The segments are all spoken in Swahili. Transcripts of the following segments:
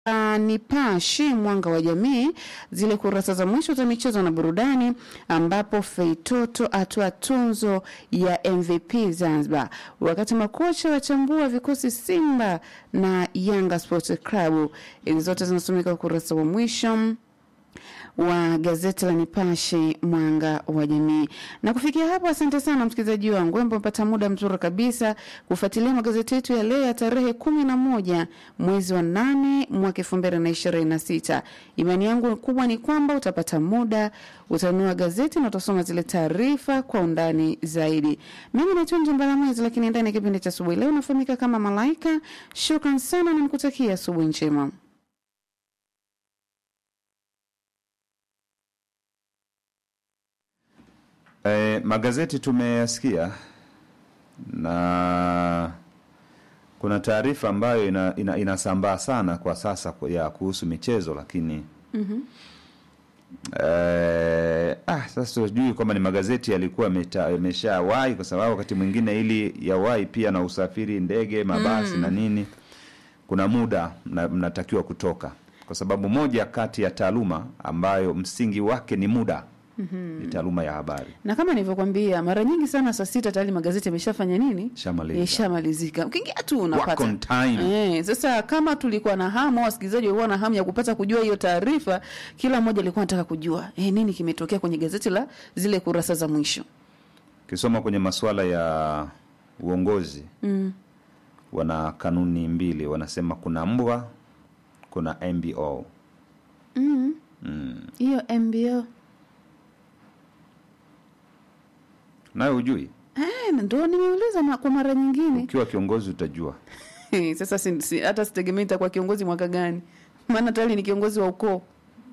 Uh, Nipashe Mwanga wa Jamii, zile kurasa za mwisho za michezo na burudani, ambapo Feitoto atoa tunzo ya MVP Zanzibar, wakati makocha wachambua vikosi Simba na Yanga Sports Club. Hizi zote zinasomeka ukurasa wa mwisho wa gazeti la Nipashe mwanga wa jamii. Na kufikia hapo, asante sana msikilizaji wangu ambaye umepata muda mzuri kabisa kufuatilia magazeti yetu ya leo ya tarehe kumi na moja mwezi wa nane mwaka elfu mbili na ishirini na sita. Imani yangu kubwa ni kwamba utapata muda utanunua gazeti na utasoma zile taarifa kwa undani zaidi. Mimi naitwa Njumbala Mwezi, lakini ndani ya kipindi cha asubuhi leo nafahamika kama Malaika. Shukran sana na nikutakia asubuhi njema. E, magazeti tumeyasikia na kuna taarifa ambayo ina, ina, inasambaa sana kwa sasa kwa- ya kuhusu michezo lakini mm-hmm. e, ah, sasa sijui kwamba ni magazeti yalikuwa yameta- yameshawahi kwa sababu wakati mwingine ili yawahi pia na usafiri ndege mabasi na nini kuna muda mna- mnatakiwa kutoka kwa sababu moja kati ya taaluma ambayo msingi wake ni muda mm-hmm. ni taaluma ya habari na kama nilivyokwambia mara nyingi sana saa sita tayari magazeti yameshafanya nini Shamaliza. yashamalizika ukiingia tu Work unapata on time. Eh, sasa kama tulikuwa na hamu au wasikilizaji walikuwa na hamu ya kupata kujua hiyo taarifa kila mmoja alikuwa anataka kujua eh, nini kimetokea kwenye gazeti la zile kurasa za mwisho ukisoma kwenye masuala ya uongozi mm. wana kanuni mbili wanasema kuna mbwa kuna mbo Mm. mm. hiyo mbo nayo hujui eh, ndo nimeuliza ma- kwa mara nyingine ukiwa kiongozi utajua Eh, sasa si, si, hata sitegemei nitakuwa kiongozi mwaka gani maana tayari ni kiongozi wa ukoo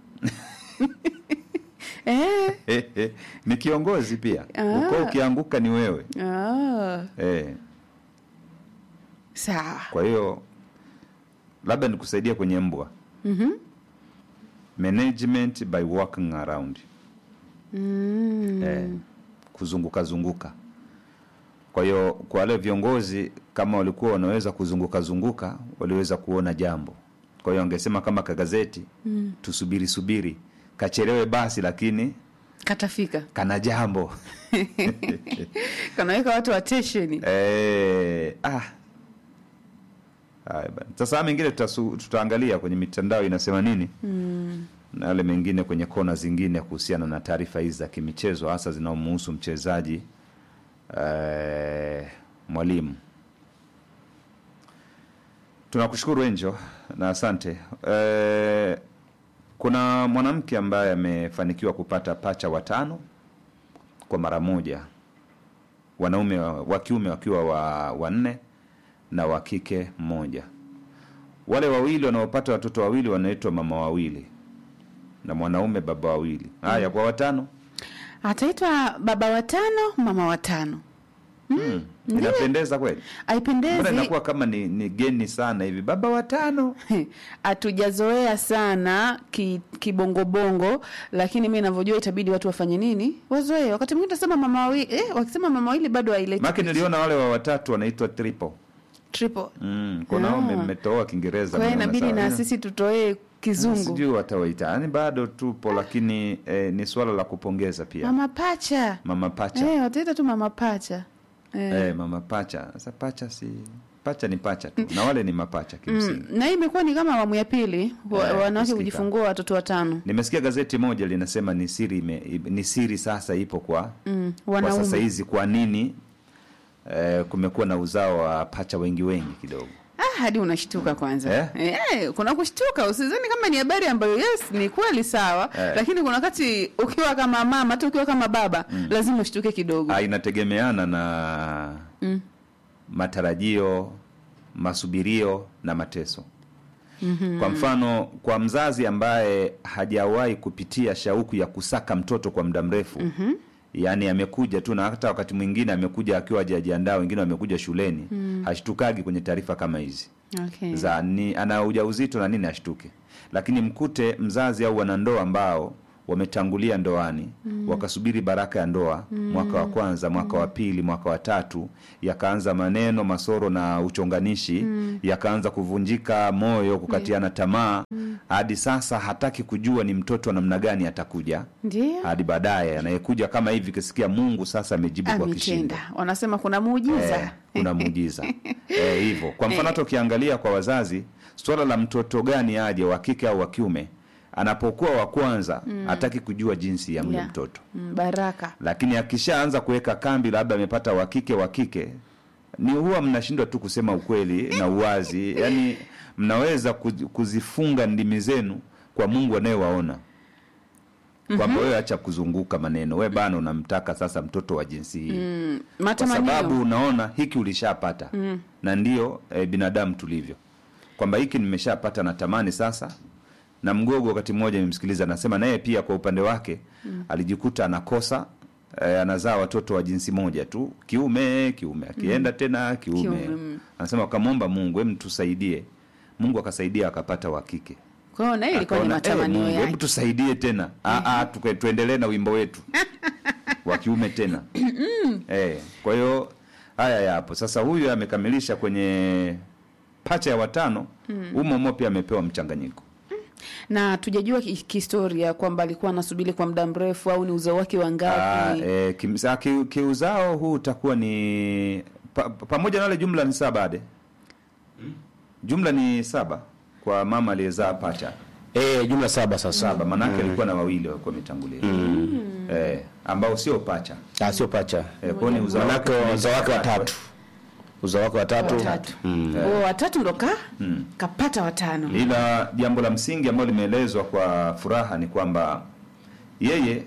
eh, ni kiongozi pia Ah. uko ukianguka ni wewe ah, eh. sawa kwa hiyo labda nikusaidia kwenye mbwa Mhm. management by walking around mm. eh, kuzunguka zunguka kwa hiyo kwa wale viongozi kama walikuwa wanaweza kuzunguka zunguka waliweza kuona jambo kwa hiyo wangesema kama kagazeti mm. tusubiri subiri kachelewe basi lakini katafika kana jambo kanaweka watu atesheni eh, ah. Haya bana. sasa haya mengine tutasu- tutaangalia kwenye mitandao inasema nini mm. na yale mengine kwenye kona zingine kuhusiana na taarifa hizi za kimichezo hasa zinaomuhusu mchezaji eh, mwalimu tunakushukuru enjo na asante eh, kuna mwanamke ambaye amefanikiwa kupata pacha watano kwa mara moja wanaume wa wa kiume wakiwa wa wanne na wa kike mmoja wale wawili wanaopata watoto wawili wanaitwa mama wawili na mwanaume baba wawili haya kwa watano ataitwa baba watano mama watano mm. inapendeza kweli mbona aipendezi inakuwa kama ni, ni geni sana hivi baba watano hatujazoea sana ki- kibongobongo lakini mi navyojua itabidi watu wafanye nini wazoee wakati mwingine tasema mama wawili eh, wakisema mama wawili bado haileti make niliona wale wa watatu wanaitwa triple triple mm. kuna Ah. ah. mmetoa kiingereza kwa hiyo mnaona inabidi sawa. na sisi tutoee kizungu sijui watawaita yani bado tupo lakini eh, ni swala la kupongeza pia mama pacha mama pacha eh, wataita tu mama pacha eh. eh, mama pacha sasa pacha si pacha ni pacha tu na wale ni mapacha kimsingi Mm, na hii imekuwa ni kama awamu ya pili wa, Eh, wanawake kusikika. kujifungua watoto watano nimesikia gazeti moja linasema ni siri ime, ni siri sasa ipo kwa mm, kwa sasa wanaume hizi kwa nini eh, kumekuwa na uzao wa pacha wengi wengi kidogo ah, hadi unashtuka kwanza Eh? Eh, kuna kushtuka usizani kama ni habari ambayo yes ni kweli sawa Eh. lakini kuna wakati ukiwa kama mama hata ukiwa kama baba lazima ushtuke kidogo Ah, inategemeana na Mm. matarajio masubirio na mateso mm-hmm. kwa mfano kwa mzazi ambaye hajawahi kupitia shauku ya kusaka mtoto kwa muda mrefu mm-hmm. yaani amekuja tu na hata wakati mwingine amekuja akiwa hajajiandaa wengine wamekuja shuleni mm. hashtukagi kwenye taarifa kama hizi okay. za ni ana ujauzito na nini ashtuke lakini mkute mzazi au wanandoa ambao wametangulia ndoani wakasubiri baraka ya ndoa mwaka wa kwanza mwaka wa pili mwaka wa tatu yakaanza maneno masoro na uchonganishi yakaanza kuvunjika moyo kukatiana tamaa hadi sasa hataki kujua ni mtoto wa namna gani atakuja ndio hadi baadaye anayekuja kama hivi kisikia mungu sasa amejibu kwa kishindo ametenda wanasema kuna muujiza Eh, kuna muujiza Eh, hivyo kwa mfano hata ukiangalia kwa wazazi swala la mtoto gani aje wa kike au wa kiume anapokuwa wa kwanza hataki kujua jinsi ya mle Yeah. mtoto Mm, baraka lakini akishaanza kuweka kambi labda amepata wa kike wa kike ni huwa mnashindwa tu kusema ukweli na uwazi yaani mnaweza kuzi- kuzifunga ndimi zenu kwa mungu anayewaona kwamba wewe acha kuzunguka maneno we bana unamtaka sasa mtoto wa jinsi hii mm, kwa matamanio sababu unaona hiki ulishapata mm. na ndio e, binadamu tulivyo kwamba hiki nimeshapata natamani sasa na mgogo wakati mmoja nimemsikiliza anasema naye pia kwa upande wake mm. alijikuta anakosa e, anazaa watoto wa jinsi moja tu kiume kiume akienda mm. tena kiume, Kiume, mm. anasema akamwomba mungu hem tusaidie mungu akasaidia akapata wa kike kwa hiyo naye ilikuwa ni Akaona, matamanio "Eh, Mungu, hebu yake tusaidie tena Ah, ah, tuke- tuendelee na wimbo wetu wa kiume tena eh, kwa hiyo haya yapo sasa huyu amekamilisha kwenye pacha ya watano umo umo pia amepewa mchanganyiko na tujajua ki- kihistoria kwamba alikuwa anasubiri kwa muda mrefu au ni uzao wake wa Ah, ngapi eh, kim- sa- ki- kiuzao huu utakuwa ni pa, pa- pamoja na wale jumla ni saba ade jumla ni saba kwa mama aliyezaa pacha Eh, jumla saba sasa. saba manake alikuwa na wawili walikuwa wametangulia eh, ambao sio pacha Ah, sio pacha. eh, kwao ni uzao Manake wake uzao wake watatu. Uzao wake watatu. watatu Mm. O, watatu ndo ka kapata watano ila jambo la msingi ambalo limeelezwa kwa furaha ni kwamba yeye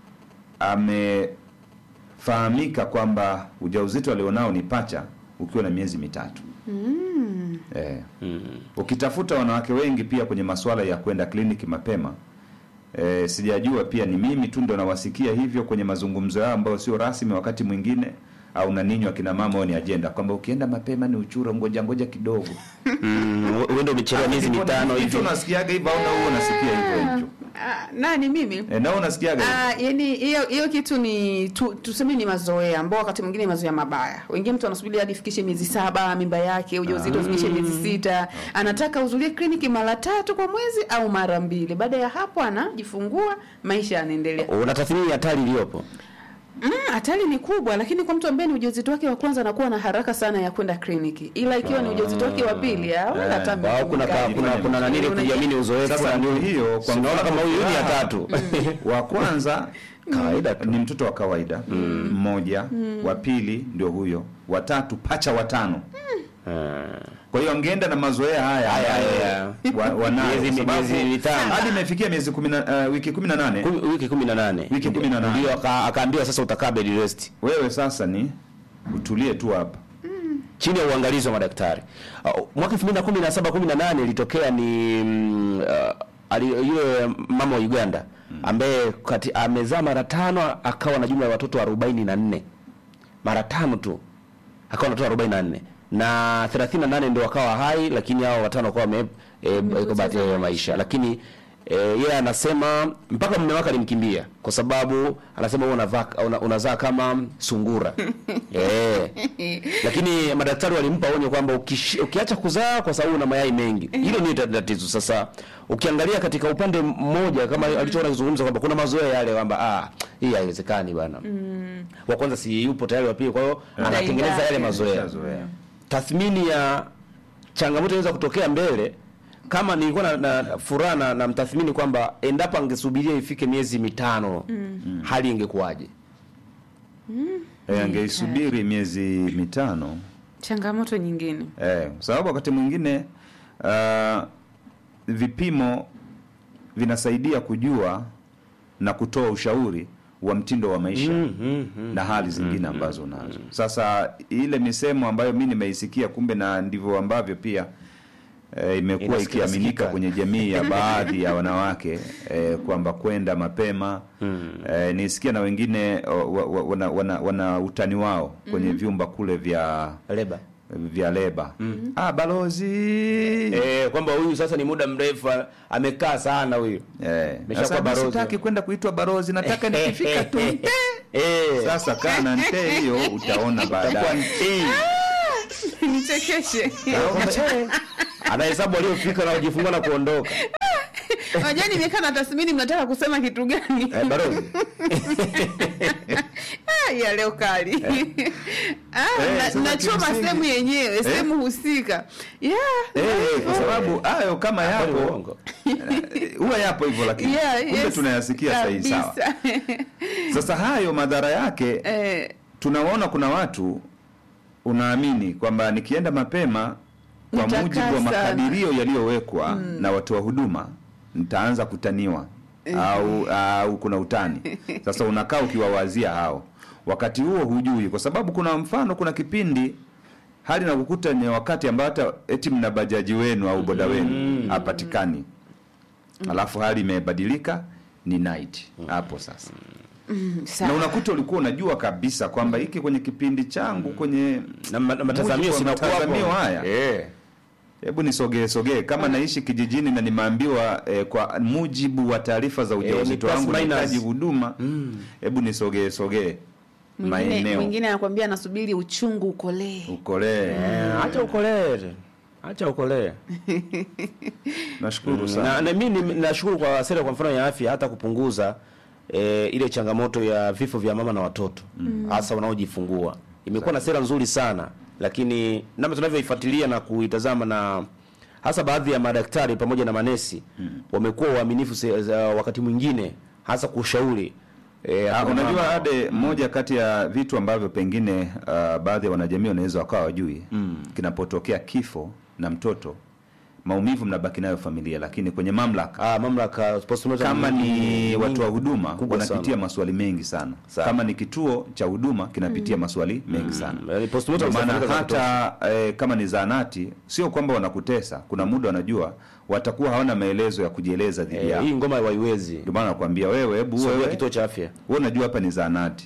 amefahamika kwamba ujauzito alionao ni pacha ukiwa na miezi mitatu mm. eh. mm. ukitafuta wanawake wengi pia kwenye masuala ya kwenda kliniki mapema eh, sijajua pia ni mimi tu ndo nawasikia hivyo kwenye mazungumzo yao ambayo sio rasmi wakati mwingine au na ninyi akina mama au ni ajenda kwamba ukienda mapema ni uchuro ngoja ngoja kidogo Mm, wewe ndio umechelewa miezi mitano hivi hivi. unasikiaga hivyo au na wewe unasikia hivyo hicho Ah, nani mimi e, na wewe unasikiaga hivyo Ah, yani hiyo hiyo kitu ni tu, tuseme ni mazoea ambao wakati mwingine ni mazoea mabaya. Wengine mtu anasubiri hadi ifikishe miezi saba mimba yake, ujauzito ufikishe miezi sita, anataka uzulie kliniki mara tatu kwa mwezi au mara mbili. Baada ya hapo anajifungua, maisha yanaendelea. Unatathmini hatari iliyopo. Mm, hatari ni kubwa, lakini kwa mtu ambaye ni ujauzito wake wa kwanza anakuwa na haraka sana ya kwenda kliniki, ila ikiwa ni ujauzito wake wa pili ah, wala hata Au miezi kuna ka, mingapi. kuna kuna nani ile kujiamini uzoefu Sasa na ndio nini. hiyo, kwa Kwa unaona mfano kama huyu ni ya furaha. tatu. wa kwanza Kawaida tu. ni mtoto wa kawaida mmoja wa pili ndio huyo watatu pacha watano kwa hiyo angeenda na mazoea haya Haya, ambayo haya. wa- wanayo, Miezi- kwa sababu miezi mitano. hadi imefikia miezi kumi na- uh, wiki kumi na nane Kumi- wiki 18. Wiki 18. Ndio aka- akaambiwa sasa utakaa bed rest. wewe sasa ni utulie tu hapa chini ya uangalizi wa madaktari. Uh, mwaka 2017 18 ilitokea ni mm, uh, ali- yule mama wa Uganda ambaye kati, amezaa mara tano akawa na jumla ya watoto 44 mara tano tu akawa na watoto 44 na 38 ndio wakawa hai, lakini hao watano wakawa wame e, iko bahati ya maisha, lakini e, yeye anasema mpaka mume wake alimkimbia kwa sababu anasema wewe unavaa una, unazaa kama sungura eh lakini madaktari walimpa onyo kwamba ukishi- ukiacha kuzaa kwa sababu una mayai mengi, hilo ni tatizo. Sasa ukiangalia katika upande mmoja, kama alichoona kuzungumza kwamba kuna mazoea yale kwamba ah, hii haiwezekani bana. Wa kwanza si yupo tayari, wa pili, kwa hiyo anatengeneza yale mazoea. Shazoea. Tathmini ya changamoto inaweza kutokea mbele kama nilikuwa na, na furaha na, na mtathmini kwamba endapo angesubiria ifike miezi mitano hali ingekuwaje? Eh, angeisubiri miezi mitano Changamoto nyingine. Eh, kwa sababu wakati mwingine uh, vipimo vinasaidia kujua na kutoa ushauri wa mtindo wa maisha na hali zingine ambazo unazo. Sasa ile misemo ambayo mi nimeisikia, kumbe na ndivyo ambavyo pia eh, imekuwa Inasikika ikiaminika sikika. kwenye jamii ya baadhi ya wanawake eh, kwamba kwenda mapema eh, nisikia na wengine wa- wa- wana, wana, wana utani wao kwenye vyumba kule vya Leba. vya leba ah, balozi eh, kwamba huyu sasa ni muda mrefu a- amekaa sana huyu Eh, Ameshakuwa sasa mimi balozi. sitaki kwenda kuitwa balozi nataka nikifika tu nte. eh, sasa kaa na nte hiyo utaona itakuwa baadaye eh, nichekeshe kwamba, eh, anahesabu waliofika na kujifungua na kuondoka unajua nimekaa na tathmini mnataka kusema kitu gani eh, balozi Ah, ya leo kali Ah, Eh, na- sasa nachoma kimsingi- sehemu yenyewe sehemu husika yeah, Eh, kwa sababu hayo kama Kwani yapo uongo? eh, huwa yapo hivyo lakini yeah, kumbe yes, tunayasikia sahihi sawa kabisa. sasa hayo madhara yake Eh, tunaona kuna watu unaamini kwamba nikienda mapema kwa Nitakaa mujibu wa sana. makadirio yaliyowekwa na watoa huduma nitaanza kutaniwa au au kuna utani sasa unakaa ukiwawazia hao wakati huo hujui kwa sababu kuna mfano kuna kipindi hali na kukuta ni wakati ambao hata eti mna bajaji wenu au boda wenu hapatikani alafu hali imebadilika ni night hapo sasa na sawa. unakuta ulikuwa unajua kabisa kwamba hiki kwenye kipindi changu kwenye na ma- na matazamio mujibu wa sinakuwa hapo. matazamio haya eh hebu nisogee sogee kama naishi kijijini na nimeambiwa eh, kwa mujibu wa taarifa za ni ujauzito plus wangu minus. nahitaji huduma hebu nisogee sogee mwingine maeneo mwingine anakwambia anasubiri uchungu ukolee ukolee Eh, acha ukolee acha ukolee nashukuru na, sana na mimi ni- nashukuru kwa sera kwa mfano ya afya hata kupunguza e, ile changamoto ya vifo vya mama na watoto hasa wanaojifungua imekuwa na sera nzuri sana lakini namna tunavyoifuatilia na kuitazama na hasa baadhi ya madaktari pamoja na manesi wamekuwa waaminifu se- za- wakati mwingine hasa kushauri e, Ah, unajua ade moja kati ya vitu ambavyo pengine uh, baadhi ya wanajamii wanaweza wakawa wajui kinapotokea kifo na mtoto maumivu mnabaki nayo familia lakini kwenye mamlaka ah, mamlaka postmortem kama ni nyingi- watu wa huduma kubwa wanapitia sana. maswali mengi sana Sana. kama ni kituo cha huduma kinapitia maswali mengi sana Yaani postmortem Ndio maana zinafanyika za hata eh, kama ni zaanati sio kwamba wanakutesa kuna muda wanajua watakuwa hawana maelezo ya kujieleza dhidi Eh, yao hii ngoma haiwezi ndio maana nakwambia wewe hebu sogea wewe kituo cha afya wewe unajua hapa ni zaanati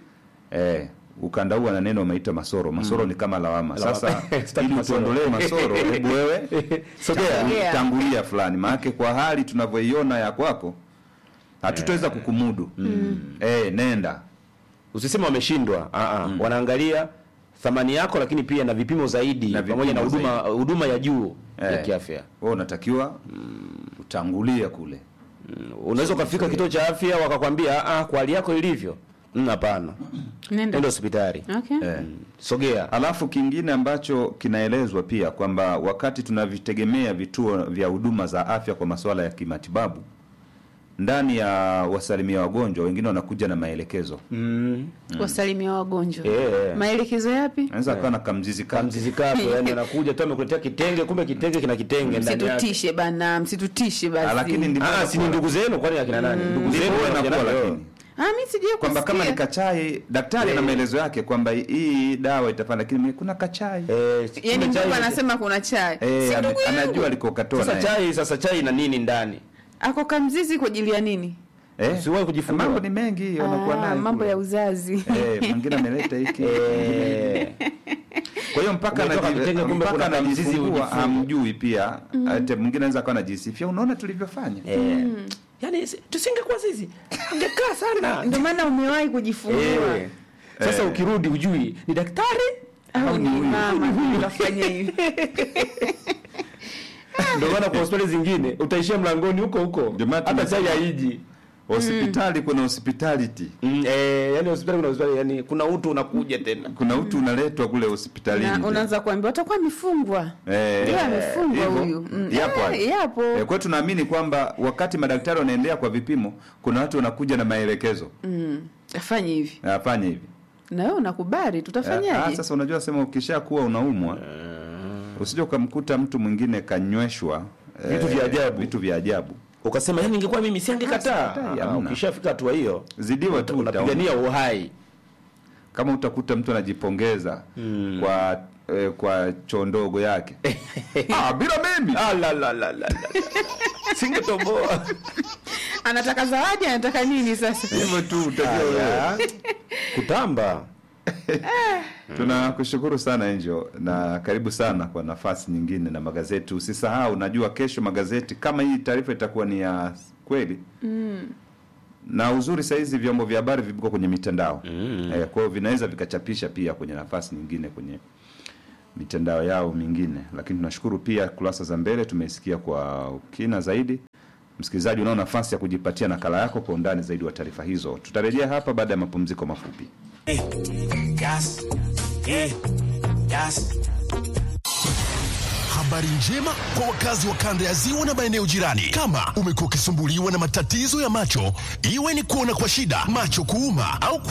eh ukanda huu ana neno umeita masoro masoro ni kama lawama sasa Sitaki ili masoro. utuondolee masoro hebu wewe Sogea. tangu- tangulia fulani maanake kwa hali tunavyoiona ya kwako hatutaweza kukumudu eh nenda usisema wameshindwa ah, ah. wanaangalia thamani yako lakini pia na vipimo zaidi Na pamoja na vipimo huduma huduma ya juu ya Eh. kiafya wewe unatakiwa utangulie kule Mm, unaweza ukafika kituo cha afya wakakwambia ah, ah, kwa hali yako ilivyo Mm, hapana nenda nenda hospitali okay. eh. sogea Alafu kingine ambacho kinaelezwa pia kwamba wakati tunavitegemea vituo vya huduma za afya kwa masuala ya kimatibabu, ndani ya wasalimia wagonjwa wengine wanakuja na maelekezo, mm. wasalimia wagonjwa Eh. maelekezo yapi anaweza akawa na kamzizi kake. kamzizi kako yani anakuja tu amekuletea kitenge kumbe kitenge kina kitenge ndani yake msitutishe bana msitutishe Ah, basi lakini ndivyo ah, si ni inakuwa. ndugu zenu kwani akina nani ndugu Ndivyo zenu inakuwa wanakuja nayo. lakini ah mi sijui kwamba kama ni kusikia kachai, daktari ana Eh. maelezo yake kwamba hii dawa itafanya, lakini kuna kachai eh, si- yani kumbe mtu chai- anasema kuna chai eh, si ame- ndugu yangu anajua alikokatoa sasa naye. chai sasa chai na nini ndani ako kamzizi kwa ajili ya nini eh, Usiwahi kujifungua. mambo ni mengi wanakuwa Ah, nayo mambo kule. ya uzazi eh, mwingine ameleta hiki eh, Kwa hiyo mpaka Umetoka anaji- kitenge, kumbe mpaka kuna kamzizi anajifungua ujifunge. hamjui pia hata mwingine anaweza akawa anajisifia unaona tulivyofanya eh. yani si- tusingekuwa sisi angekaa sana ndio maana umewahi kujifungua Eh. Sasa Eh. ukirudi ujui ni daktari au ni mama kafanya hivi ndio maana kwa hospitali zingine utaishia mlangoni huko huko Ndio maana hata chai tumesema. haiji hospitali kuna hospitality mm, eh, yani hospitali kuna hospitali yani kuna utu unakuja tena kuna utu unaletwa kule hospitalini Na unaanza kuambia utakuwa amefungwa Eh, Ndio amefungwa hivyo. huyu Mm. Yapo Eh, hayo. yapo Eh, kwa hiyo tunaamini kwamba wakati madaktari wanaendelea kwa vipimo kuna watu wanakuja na maelekezo Mm. afanye hivi afanye hivi na wewe unakubali Ah, tutafanyaje sasa unajua sema ukisha kuwa unaumwa usije ukamkuta mtu mwingine kanyweshwa Vitu vya ajabu. vitu vya ajabu ukasema yani ingekuwa mimi siangekataa sikatai, Ah, hamna. ukishafika hatua hiyo zidiwa tu utaona. unapigania uhai kama utakuta mtu anajipongeza kwa eh, kwa choo ndogo yake ah, bila mimi Ah, la, la, la, la, la. singetoboa anataka zawadi anataka nini sasa hivyo tu utakiwa wewe. Haya. kutamba Tunakushukuru sana Angel na karibu sana kwa nafasi nyingine na magazeti. Usisahau, najua kesho magazeti kama hii taarifa itakuwa ni ya kweli na uzuri sahizi vyombo vya habari viko kwenye mitandao eh, kwa hiyo vinaweza vikachapisha pia kwenye nafasi nyingine kwenye mitandao yao mingine, lakini tunashukuru pia kurasa za mbele tumesikia kwa ukina zaidi. Msikilizaji, unao nafasi ya kujipatia nakala yako kwa undani zaidi wa taarifa hizo. Tutarejea hapa baada ya mapumziko mafupi. Yes. Yeah. Yes. Habari njema kwa wakazi wa kanda ya ziwa na maeneo jirani. Kama umekuwa ukisumbuliwa na matatizo ya macho, iwe ni kuona kwa shida, macho kuuma au